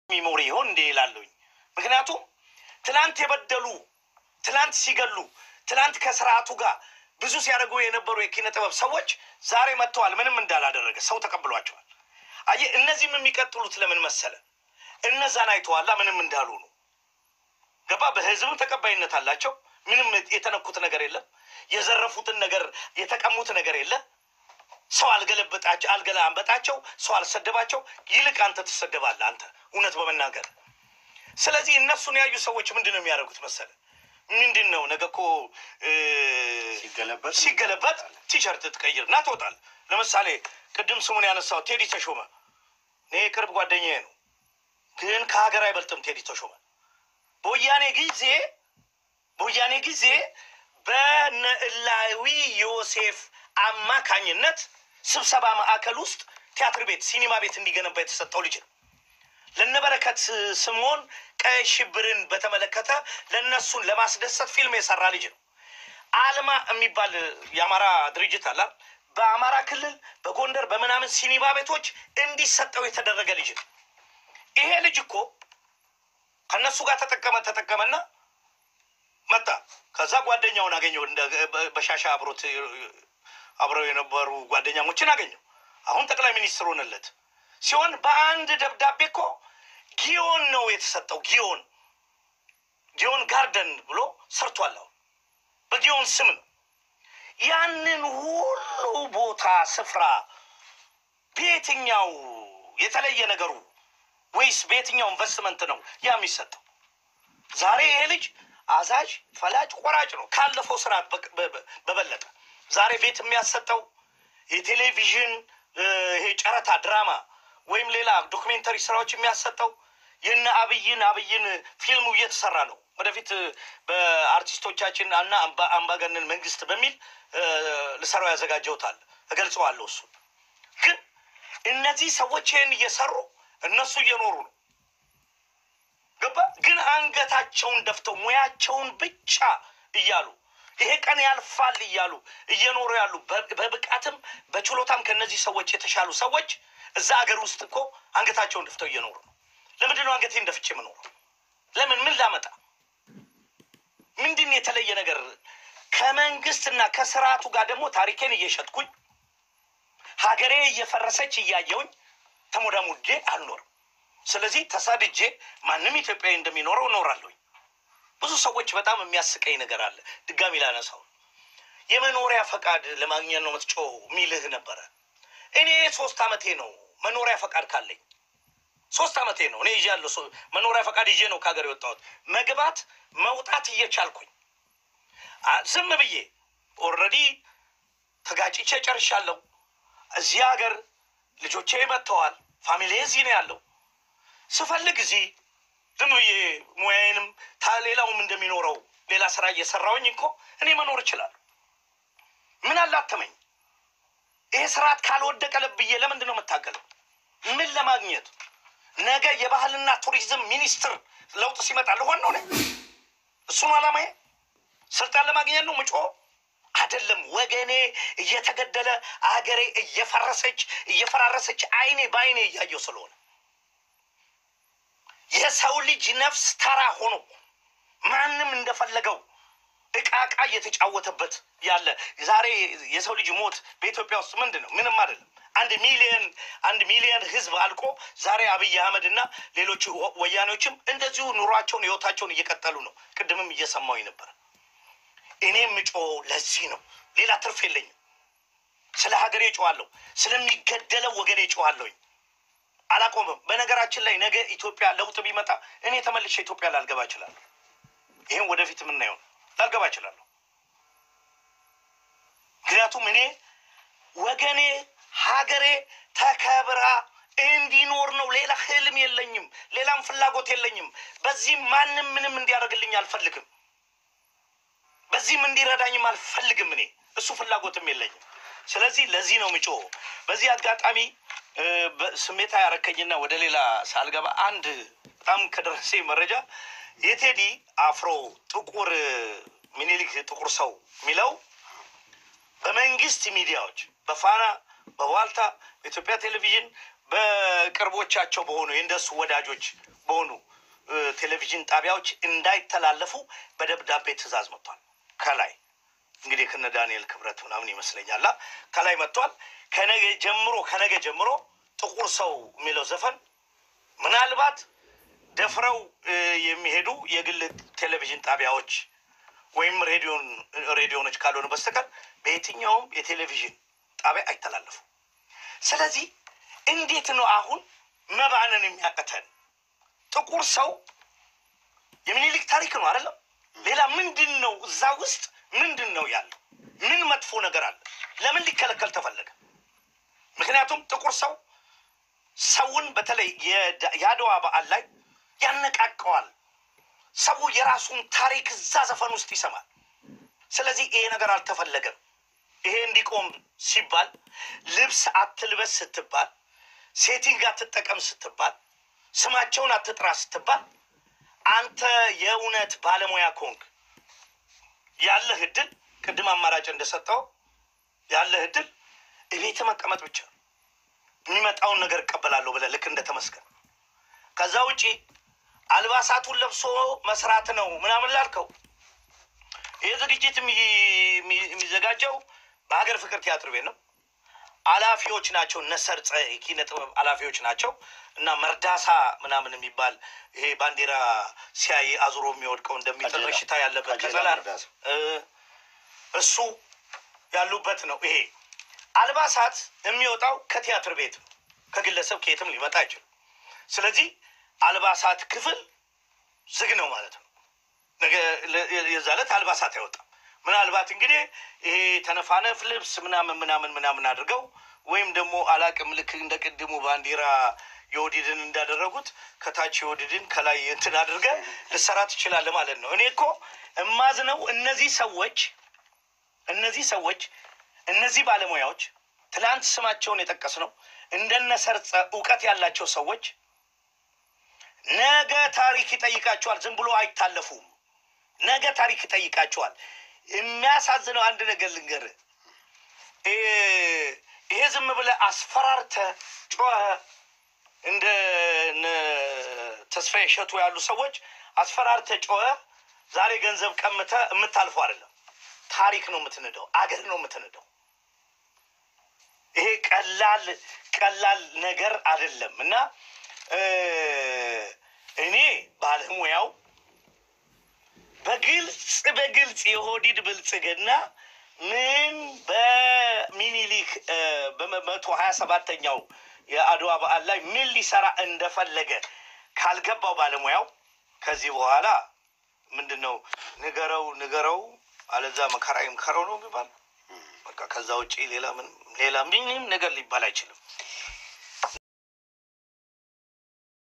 ሚሞሪ ይሆን እንዴ ይላለሁኝ። ምክንያቱም ትናንት የበደሉ ትናንት ሲገሉ ትናንት ከስርዓቱ ጋር ብዙ ሲያደርጉ የነበሩ የኪነ ጥበብ ሰዎች ዛሬ መጥተዋል። ምንም እንዳላደረገ ሰው ተቀብሏቸዋል። አየህ፣ እነዚህም የሚቀጥሉት ለምን መሰለ? እነዛን አይተዋላ ምንም እንዳሉ ነው። ገባ? በህዝብም ተቀባይነት አላቸው። ምንም የተነኩት ነገር የለም። የዘረፉትን ነገር የተቀሙት ነገር የለም። ሰው አልገለበጣቸው አልገላበጣቸው፣ ሰው አልሰደባቸው። ይልቅ አንተ ትሰደባለህ፣ አንተ እውነት በመናገር ስለዚህ እነሱን ያዩ ሰዎች ምንድን ነው የሚያደርጉት መሰለ? ምንድን ነው ነገ እኮ እ፣ ሲገለበጥ ሲገለበጥ ቲሸርት ትቀይር እና ትወጣለህ። ለምሳሌ ቅድም ስሙን ያነሳው ቴዲ ተሾመ እኔ የቅርብ ጓደኛዬ ነው፣ ግን ከሀገር አይበልጥም ቴዲ ተሾመ በወያኔ ጊዜ በወያኔ ጊዜ በነዕላዊ ዮሴፍ አማካኝነት ስብሰባ ማዕከል ውስጥ ቲያትር ቤት፣ ሲኒማ ቤት እንዲገነባ የተሰጠው ልጅ ነው። ለነበረከት ስምዖን ቀይ ሽብርን በተመለከተ ለእነሱን ለማስደሰት ፊልም የሰራ ልጅ ነው። አልማ የሚባል የአማራ ድርጅት አላ በአማራ ክልል በጎንደር በምናምን ሲኒማ ቤቶች እንዲሰጠው የተደረገ ልጅ ነው። ይሄ ልጅ እኮ ከእነሱ ጋር ተጠቀመ ተጠቀመና መጣ። ከዛ ጓደኛውን አገኘው። እንደ በ- በሻሻ አብሮት አብረው የነበሩ ጓደኛሞችን አገኘው። አሁን ጠቅላይ ሚኒስትር ሆነለት ሲሆን በአንድ ደብዳቤ እኮ ጊዮን ነው የተሰጠው። ጊዮን ጊዮን ጋርደን ብሎ ሰርቷል። አሁን በጊዮን ስም ነው። ያንን ሁሉ ቦታ ስፍራ በየትኛው የተለየ ነገሩ ወይስ በየትኛው ኢንቨስትመንት ነው ያ የሚሰጠው? ዛሬ ይሄ ልጅ አዛዥ፣ ፈላጭ፣ ቆራጭ ነው ካለፈው ስርዓት በ- በ- በበለጠ ዛሬ ቤት የሚያሰጠው የቴሌቪዥን እ፣ ይሄ ጨረታ ድራማ ወይም ሌላ ዶክሜንተሪ ስራዎች የሚያሰጠው የነ አብይን አብይን ፊልሙ እየተሰራ ነው። ወደፊት እ፣ በአርቲስቶቻችን እና አምባ- አምባገነን መንግስት በሚል እ፣ ልሰራው ያዘጋጀውታል እገልጸዋለሁ። እሱ ግን እነዚህ ሰዎች ይህን እየሰሩ እነሱ እየኖሩ ነው። ገባ ግን አንገታቸውን ደፍተው ሙያቸውን ብቻ እያሉ ይሄ ቀን ያልፋል እያሉ እየኖሩ ያሉ በ- በብቃትም በችሎታም ከነዚህ ሰዎች የተሻሉ ሰዎች እዛ ሀገር ውስጥ እኮ አንገታቸውን ደፍተው እየኖሩ ነው። ለምንድን ነው አንገቴን ደፍቼ የምኖረው? ለምን ምን ላመጣ? ምንድን ነው የተለየ ነገር? ከመንግስትና ከስርዓቱ ጋር ደግሞ ታሪኬን እየሸጥኩኝ ሀገሬ እየፈረሰች እያየውኝ ተሞዳሙዴ አልኖርም። ስለዚህ ተሳድጄ ማንም ኢትዮጵያዊ እንደሚኖረው እኖራለሁኝ። ብዙ ሰዎች በጣም የሚያስቀኝ ነገር አለ። ድጋሚ ላነሳው የመኖሪያ ፈቃድ ለማግኘት ነው የምትጮው ሚልህ ነበረ። እኔ ሶስት አመቴ ነው መኖሪያ ፈቃድ ካለኝ ሶስት አመቴ ነው እኔ ይዣለሁ። ሶ- መኖሪያ ፈቃድ ይዤ ነው ከሀገር የወጣሁት። መግባት መውጣት እየቻልኩኝ አ- ዝም ብዬ ኦልሬዲ ተጋጭቼ ጨርሻለሁ። እዚህ ሀገር ልጆቼ መጥተዋል። ፋሚሊ እዚህ ነው ያለው። ስፈልግ እዚህ ዝም ብዬ ሙያዬንም ታ ሌላውም እንደሚኖረው ሌላ ስራ እየሰራውኝ እኮ እኔ መኖር እችላለሁ። ምን አላተመኝ? ይሄ ስርዓት ካልወደቀ ብዬ ለምንድን ነው የምታገለው? ምን ለማግኘት? ነገ የባህልና ቱሪዝም ሚኒስትር ለውጥ ሲመጣ ልሆን ነው ነኝ። እሱን አላማዬ ስልጣን ለማግኘት ነው ምጮ አይደለም። ወገኔ እየተገደለ አገሬ እየፈረሰች እየፈራረሰች አይኔ በአይኔ እያየው ስለሆነ የሰው ልጅ ነፍስ ተራ ሆኖ ማንም እንደፈለገው እቃ እቃ እየተጫወተበት ያለ ዛሬ የሰው ልጅ ሞት በኢትዮጵያ ውስጥ ምንድን ነው? ምንም አይደለም። አንድ ሚሊየን አንድ ሚሊየን ህዝብ አልቆ ዛሬ አብይ አህመድ እና ሌሎች ወ- ወያኔዎችም እንደዚሁ ኑሯቸውን ህይወታቸውን እየቀጠሉ ነው። ቅድምም እየሰማሁኝ ነበር። እኔ ምጮ ለዚህ ነው። ሌላ ትርፍ የለኝም። ስለ ሀገሬ እጮዋለሁ። ስለሚገደለው ወገኔ እጮዋለሁኝ። አላቆምም። በነገራችን ላይ ነገ ኢትዮጵያ ለውጥ ቢመጣ እኔ ተመልሼ ኢትዮጵያ ላልገባ እችላለሁ። ይህም ወደፊት የምናየው ነው። ላልገባ እችላለሁ። ምክንያቱም እኔ ወገኔ ሀገሬ ተከብራ እንዲኖር ነው። ሌላ ህልም የለኝም። ሌላም ፍላጎት የለኝም። በዚህም ማንም ምንም እንዲያደርግልኝ አልፈልግም። በዚህም እንዲረዳኝም አልፈልግም። እኔ እሱ ፍላጎትም የለኝም። ስለዚህ ለዚህ ነው ምጮ በዚህ አጋጣሚ እ፣ በስሜታ ያረከኝና ወደ ሌላ ሳልገባ አንድ በጣም ከደረሰኝ መረጃ የቴዲ አፍሮ ጥቁር ሚኒሊክ ጥቁር ሰው የሚለው በመንግስት ሚዲያዎች በፋና በዋልታ በኢትዮጵያ ቴሌቪዥን በቅርቦቻቸው በሆኑ የእንደሱ ወዳጆች በሆኑ እ፣ ቴሌቪዥን ጣቢያዎች እንዳይተላለፉ በደብዳቤ ትዕዛዝ መጥቷል። ከላይ እንግዲህ ከነ ዳንኤል ክብረት ምናምን ይመስለኛል አ፣ ከላይ መጥቷል። ከነገ ጀምሮ ከነገ ጀምሮ ጥቁር ሰው የሚለው ዘፈን ምናልባት ደፍረው እ፣ የሚሄዱ የግል ቴሌቪዥን ጣቢያዎች ወይም ሬዲዮን ሬዲዮኖች ካልሆኑ በስተቀር በየትኛውም የቴሌቪዥን ጣቢያ አይተላለፉም። ስለዚህ እንዴት ነው አሁን መባንን የሚያቀተን? ጥቁር ሰው የሚኒሊክ ታሪክ ነው አይደለም? ሌላ ምንድን ነው እዛ ውስጥ ምንድን ነው ያለው? ምን መጥፎ ነገር አለ? ለምን ሊከለከል ተፈለገ? ምክንያቱም ጥቁር ሰው ሰውን በተለይ የዳ- የአድዋ በዓል ላይ ያነቃቀዋል። ሰው የራሱን ታሪክ እዛ ዘፈን ውስጥ ይሰማል። ስለዚህ ይሄ ነገር አልተፈለገም። ይሄ እንዲቆም ሲባል ልብስ አትልበስ ስትባል፣ ሴቲንግ አትጠቀም ስትባል፣ ስማቸውን አትጥራ ስትባል፣ አንተ የእውነት ባለሙያ ኮንክ ያለህ እድል ቅድም አማራጭ እንደሰጠው ያለህ እድል እቤት መቀመጥ ብቻ ነው። የሚመጣውን ነገር እቀበላለሁ ብለህ ልክ እንደተመስገን ከዛ ውጪ አልባሳቱን ለብሶ መስራት ነው ምናምን ላልከው ይህ ዝግጅት የሚ- የሚ- የሚዘጋጀው በሀገር ፍቅር ቲያትር ቤት ነው። አላፊዎች ናቸው እነ ሰርጸ የኪነ ጥበብ አላፊዎች ናቸው እና መርዳሳ ምናምን የሚባል ይሄ ባንዲራ ሲያይ አዙሮ የሚወድቀው እንደሚጥል ቀጀላ። በሽታ ያለበት ቀጀላ ቀጸላ መርዳሳ። እ፣ እሱ ያሉበት ነው። ይሄ አልባሳት የሚወጣው ከቲያትር ቤት ነው። ከግለሰብ ከየትም ሊመጣ አይችልም። ስለዚህ አልባሳት ክፍል ዝግ ነው ማለት ነው። ነገ ለ- የዛ ዕለት አልባሳት አይወጣም። ምናልባት እንግዲህ ይሄ ተነፋነፍ ልብስ ምናምን ምናምን ምናምን አድርገው ወይም ደግሞ አላቅም ልክ እንደ ቅድሙ ባንዲራ የወዲድን እንዳደረጉት ከታች የወዲድን ከላይ እንትን አድርገ ልሰራ ትችላለህ ማለት ነው። እኔ እኮ እማዝነው እነዚህ ሰዎች እነዚህ ሰዎች እነዚህ ባለሙያዎች ትላንት ስማቸውን የጠቀስ ነው እንደነ ሰርጸ እውቀት ያላቸው ሰዎች ነገ ታሪክ ይጠይቃቸዋል። ዝም ብሎ አይታለፉም። ነገ ታሪክ ይጠይቃቸዋል። የሚያሳዝነው አንድ ነገር ልንገርህ፣ እ- ይሄ ዝም ብለህ አስፈራርተህ ጮኸ እንደ እነ ተስፋዬ እሸቱ ያሉ ሰዎች አስፈራርተህ ጮኸ ዛሬ ገንዘብ ቀምተህ የምታልፈው አይደለም። ታሪክ ነው የምትንደው፣ አገር ነው የምትንደው። ይሄ ቀላል ቀላል ነገር አይደለም እና እ፣ እኔ ባለሙያው በግልጽ በግልጽ የሆዲድ ብልጽግና ምን በሚኒሊክ እ፣ በመቶ ሀያ ሰባተኛው የአድዋ በዓል ላይ ምን ሊሰራ እንደፈለገ ካልገባው ባለሙያው ከዚህ በኋላ ምንድን ነው ንገረው ንገረው አለዛ መከራ ይምከረው ነው የሚባል በቃ ከዛ ውጭ ሌላ ምን ሌላ ምንም ነገር ሊባል አይችልም።